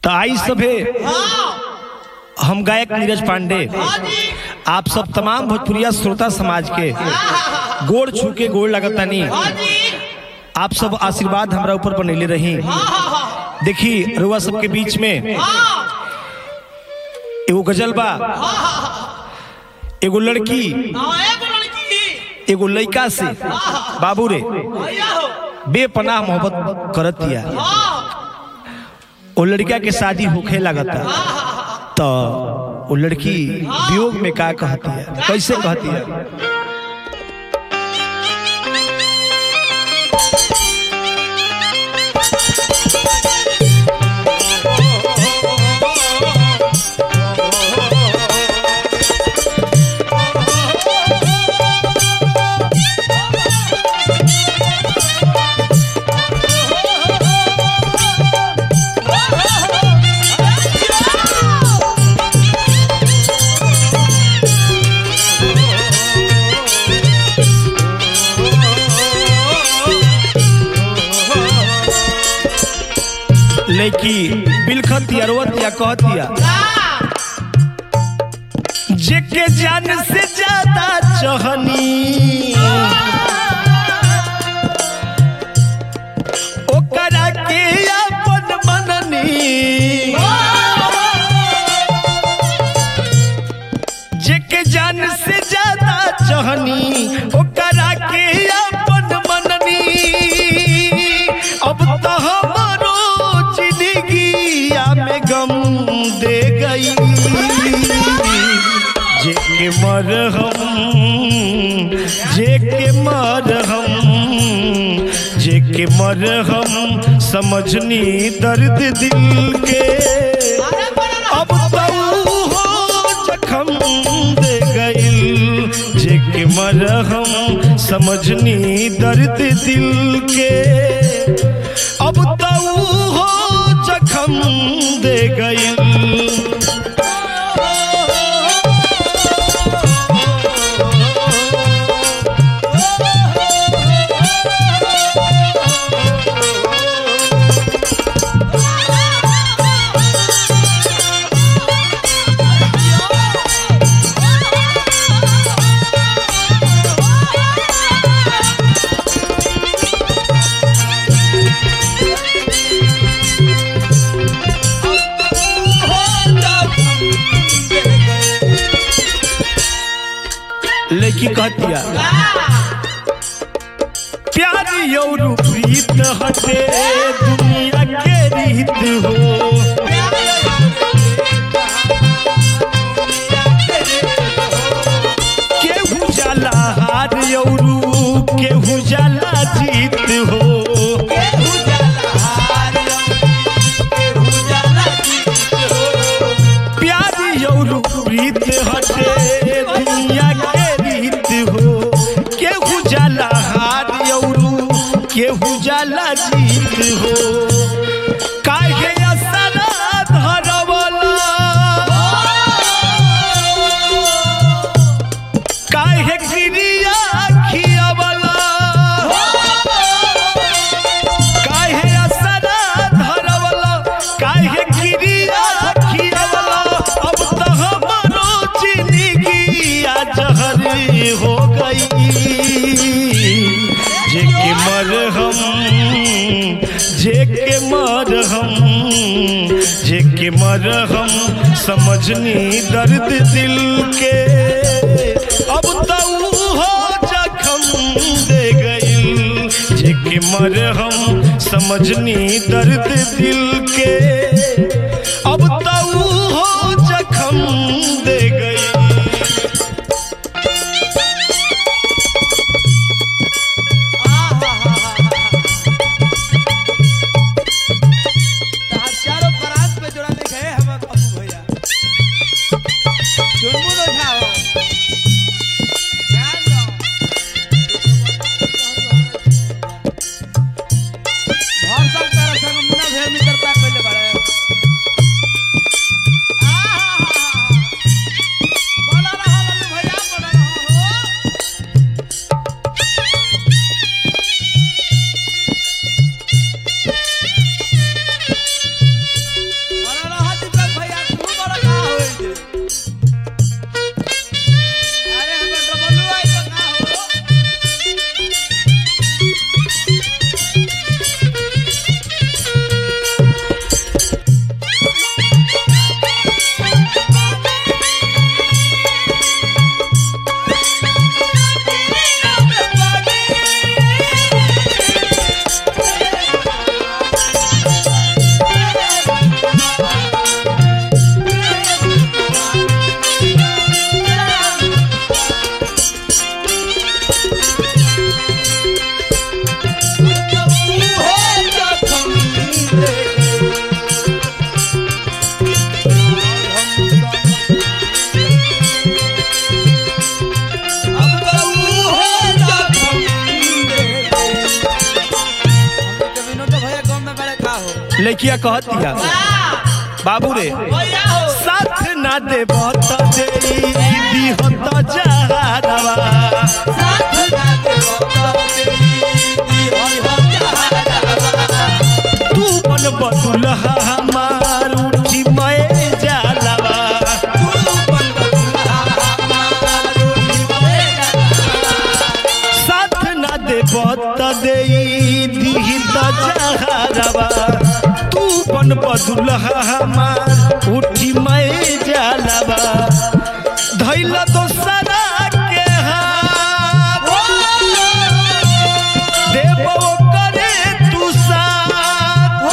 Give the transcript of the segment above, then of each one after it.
तो आई सभे हम गायक नीरज पांडे आप सब तमाम भोजपुरिया श्रोता समाज के गोड़ छू के गोड़ लगतानी आप सब आशीर्वाद हमरा ऊपर बनैले रही देखी रुआ सबके बीच में एगो गजल बा एगो लड़की एगो लड़का से बाबू रे बेपनाह मोहब्बत करत दिया वो लड़का के शादी होखे लगता तो वो लड़की वियोग में का कहती है कैसे कहती है लड़की बिलखत या रोवत या कहती है जेके जान से ज्यादा चहनी ओकरा के अपन मननी जेके जान से ज्यादा चहनी ओकरा के अपन मननी अब तो हमारो जिंदगिया में गम दे गई जेके मरहम जेके मरहम जेके मरहम समझनी दर्द दिल के अब तो हो जखम दे गइल जेके मरहम समझनी दर्द दिल के अब तो हो जखम दे गइल लड़की कहतिया प्यार यौरु प्रीत हटे दुनिया के रीत हो केहू जाला हार यौरु केहू जाला जीत हो प्यार यौरु प्रीत हटे दुनिया के रीत हो केहू जाला हार यौरु केहू जाला जीत हो काहे असरा धरवला काहे गिरिया खियावला काहे असरा धरवला काहे गिरिया खियावला अब तो हमारो जिंदगी जहर हो गई जेके मरहम जेके मरहम जेके मरहम समझनी दर्द दिल के अब तो हो जखम दे गइल जेके मरहम समझनी दर्द दिल के अब तो हो जखम दे गइल चारों बरात पे जोड़ा लिखे है हम अपू भैया चुनमुन उठाओ ध्यान दो घर सब तरह से मुन्ना भेर मित्रता कइले बाड़े लड़किया कहतिया बाबू रे साथ ना दे बत दे दिहत जहारवा तू बन बदुलहा हमार उठी मैं जालवा साथ ना दे बत दे दिहत जहारवा तू बन बदुलहा हमार उठी मैं जालवा धैल दोसरा के हाथ देबो करे तू साथ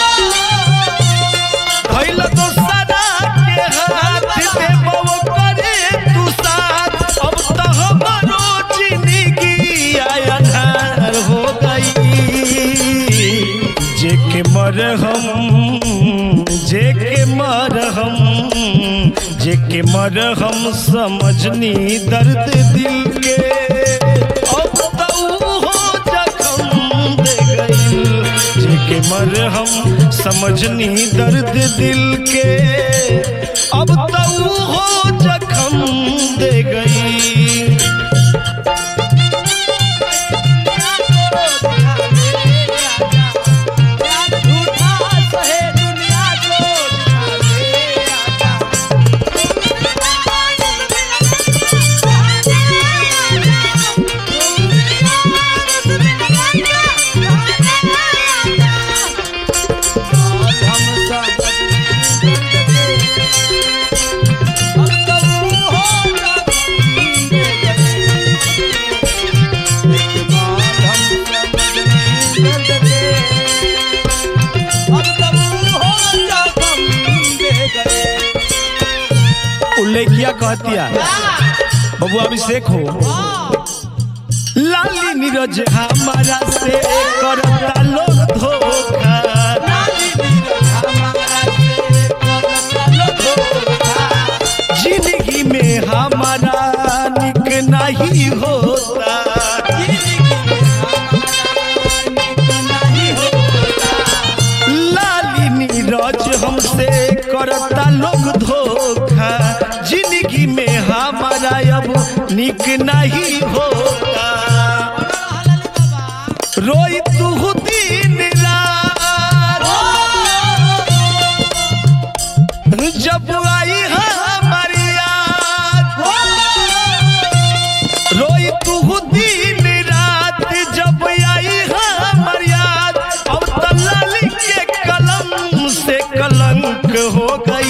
भइल दोसरा के हाथ देबो करे तू साथ अब तो हमरो जिंदगी अन्हार हो गई जे के मर हम जे के मर हम जे के मर हम समझनी दर्द दिल के अब तो हो जखम दे गई जे के मर हम समझनी दर्द दिल के अब तो हो जखम दे गई उल्लेखिया कहतिया बबू अभिषेक हो लाली नीरज हमारा से करता लोग धोखा जिंदगी में हमारा निक नहीं होता लाली नीरज हमसे करता लोग धोखा जिंदगी में हमारा अब निक नहीं होता रोई तू दिन रात जब आई हमारी याद रोई तू दिन रात जब आई हमर याद अब तलाली के कलम से कलंक हो गई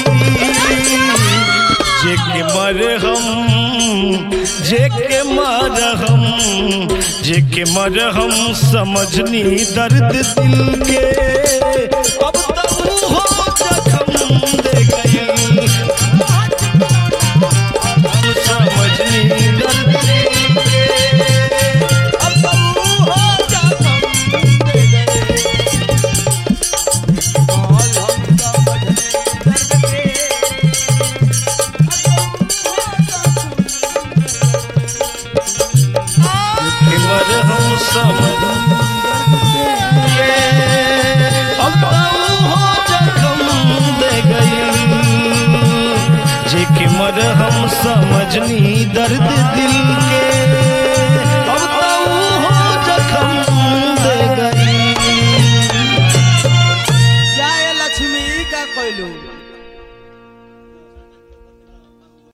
जे के मर हम जे के मर हम जे के मर हम समझनी दर्द दिल के अब तक हो जखम दे गई समझनी दर्द दिल के मर हम समझ के अब हो जखम दे गई जे के मर हम समझनी दर्द दिल के